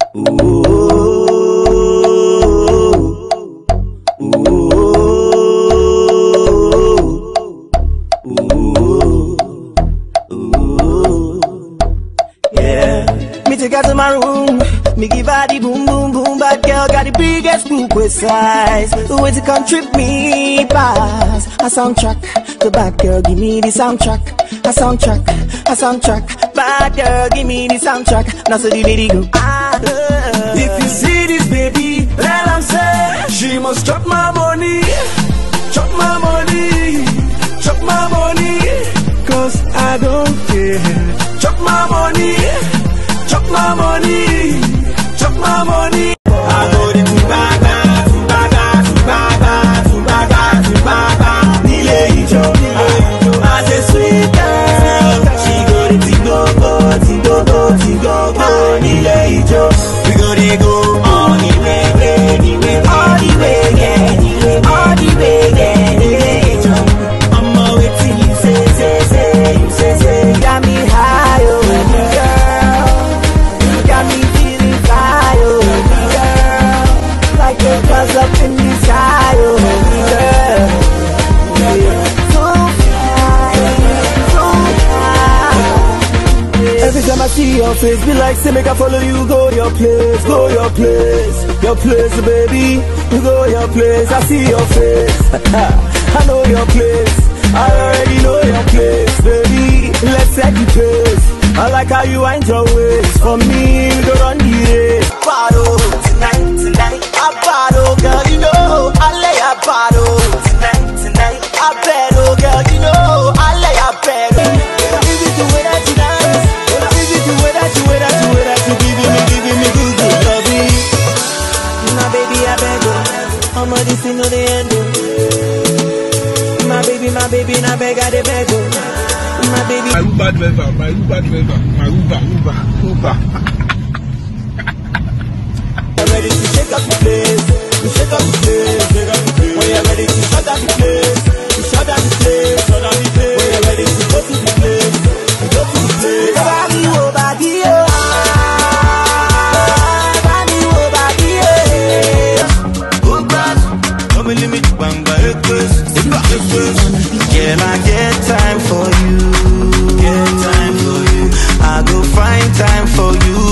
Yeah. Me take her to my room. Me give her the boom boom boom. Bad girl got the biggest book with size. Way to come trip me pass. A soundtrack. The bad girl give me the soundtrack. A soundtrack. A soundtrack. Bad girl give me the soundtrack. Now so the lady go. Ah, uh, If you see this baby, let am say she must chop my money, chop my money, chop my money, cause I don't care. Chop my money, chop my money, chop my money. I go the tubaga, tubaga, tubaga, tubaga, tubaga, nílé ìjọ. As a sweet girl, she go the tingogo, tingogo, tingogo, nílé ìjọ. We go dey go all the way, way, the way, all the way, yeah, the way, all the way, yeah, nílé ìjọ. Ọmọ wetin you say, say, say, you say, say, you got me high, oh, girl. You got me feeling fly, oh, girl. Like a buzz up in the sky, oh, girl. Yeah. So fly, so fly. Every time I see your face, be like, say, make I follow you, go your place, go your place, your place, baby, you go your place, I see your face, I know your place, I already know your place, baby, let's set the pace, I like how you wind your waist, for me, we go run the race, bottle tonight, tonight. I bottle, girl, you know I lay a bottle tonight, tonight. I bet, oh, girl, you know I lay a bet. Is it the way that you dance? Is it the way that you, way that you, way that you giving me, giving me good, good loving? My baby, I beg, oh, I'm a this thing on the end, oh. My baby, my baby, I beg, I dey beg, oh. My baby. My Uber driver, my Uber driver, my Uber, Uber, Uber. I'm ready to shake up the place, to shake up the place, shake up the place. When you're ready to shut down the place, to shut down the place, shut down the place. When you're ready to go to the place, to go to the place. Body, oh, body, oh. Ah, body, oh, body, oh. Good bad, no me limit, banga, ekes, ekes. Girl, I get time for you. Get time for you, I go find time for you.